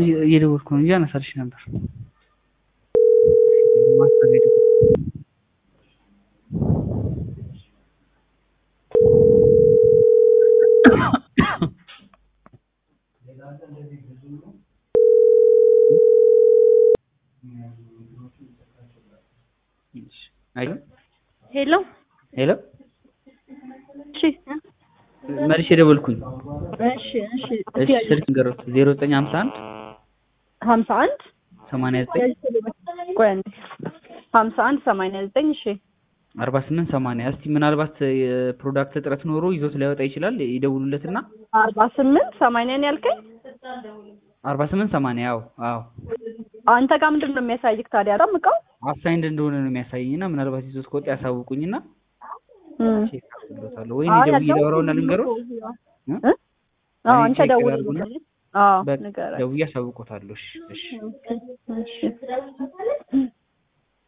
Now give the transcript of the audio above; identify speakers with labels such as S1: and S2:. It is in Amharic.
S1: እየደወልኩ ነው እንጂ አነሳልሽ ነበር።
S2: ሄሎ
S1: ሄሎ
S2: እሺ
S1: መልሼ ደወልኩኝ።
S2: እሺ እሺ
S1: እሺ ስልክ ንገሩት። ዜሮ ዘጠኝ ሀምሳ አንድ
S2: ሀምሳ አንድ
S1: ሰማንያ ዘጠኝ
S2: ቆይ አንዴ ሀምሳ አንድ ሰማንያ ዘጠኝ እሺ
S1: አርባ ስምንት ሰማንያ እስቲ ምናልባት የፕሮዳክት እጥረት ኖሮ ይዞት ሊያወጣ ይችላል። ይደውሉለትና
S2: አርባ ስምንት ሰማንያ ነው ያልከኝ?
S1: አርባ ስምንት ሰማንያ አዎ አዎ
S2: አንተ ጋር ምንድን ነው የሚያሳይክ ታዲያ? በጣም እቃው
S1: አሳይንድ እንደሆነ ነው የሚያሳየኝና ምናልባት ይዞት ከወጣ ያሳውቁኝና
S2: እም።
S1: ቼክ አድርግሎታለሁ ወይ
S2: አይ
S1: ደውዬ ላወራውና ልንገረው
S2: እ? አዎ አንተ
S1: ቼክ
S2: ደውል
S1: ላድርጉና
S2: አዎ
S1: በቃ
S2: ንገረኝ።
S1: ደውዬ አሳውቆታለሁ። እሺ እሺ
S2: እሺ እሺ